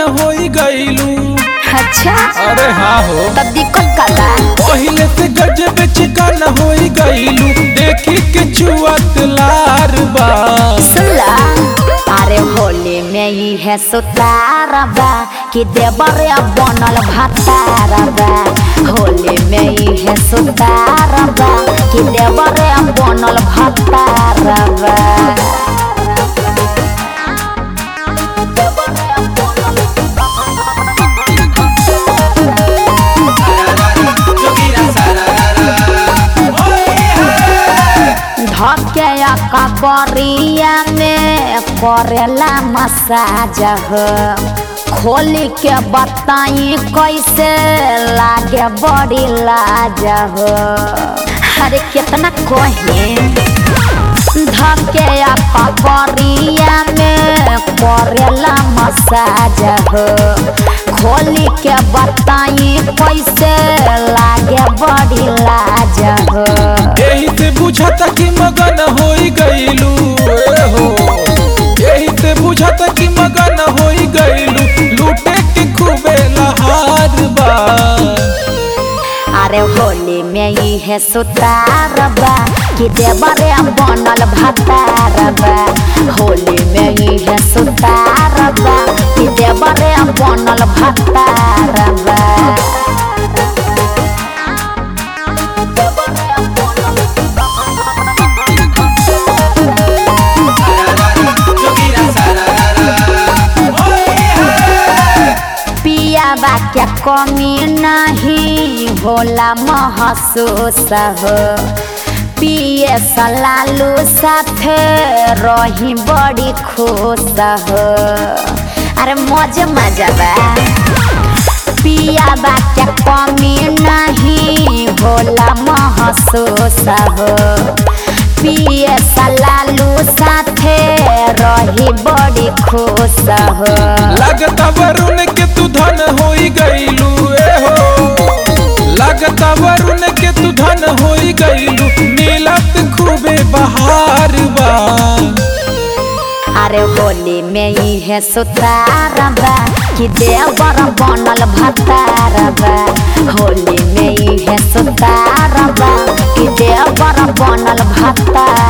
होई गईलू अच्छा अरे हाँ हो तब दिक्कत का बा पहिले से गजब चिकन होई गईलू देखी के चुअत लार बा सुनला अरे होली में ही है सुतारा बा कि देवरे बनल भतारा बा होली में ही है सुतारा बा कि देवरे बनल भतारा बा धके कबरिया में करेला मसाज हो खोली के बताई कैसे लागे बड़ी लाज हो अरे कितना कहे धके कबरिया में करेला मसाज हो खोली के बताई कैसे लागे बड़ी लाज हो यही से बुझाता कि मगन होई गईलू ए हो यही से बुझाता कि मगन होई गईलू लूटे के खूबे लहार बा अरे होली में ही है सुतारबा कि देवरे बनल भतारबा होली में ही है सुतारबा कि देवरे बनल भतारबा पिया बा क्या कमी नहीं होला महसूस हो पिए सलालू साथे रही बड़ी खुश हो अरे मजे मजा बा पिया बा क्या कमी नहीं होला महसूस हो पिए सलालू साथे रही बड़ी खुश हो लगता वरुण के तू धन होई गईलू ए हो लगता वरुण के तू धन होई गईलू नीलत खूबे बहार बा अरे होली में ही है सुतारबा कि देवर बनल भतारबा होली में ही है सुतारबा कि देवर बनल भतारबा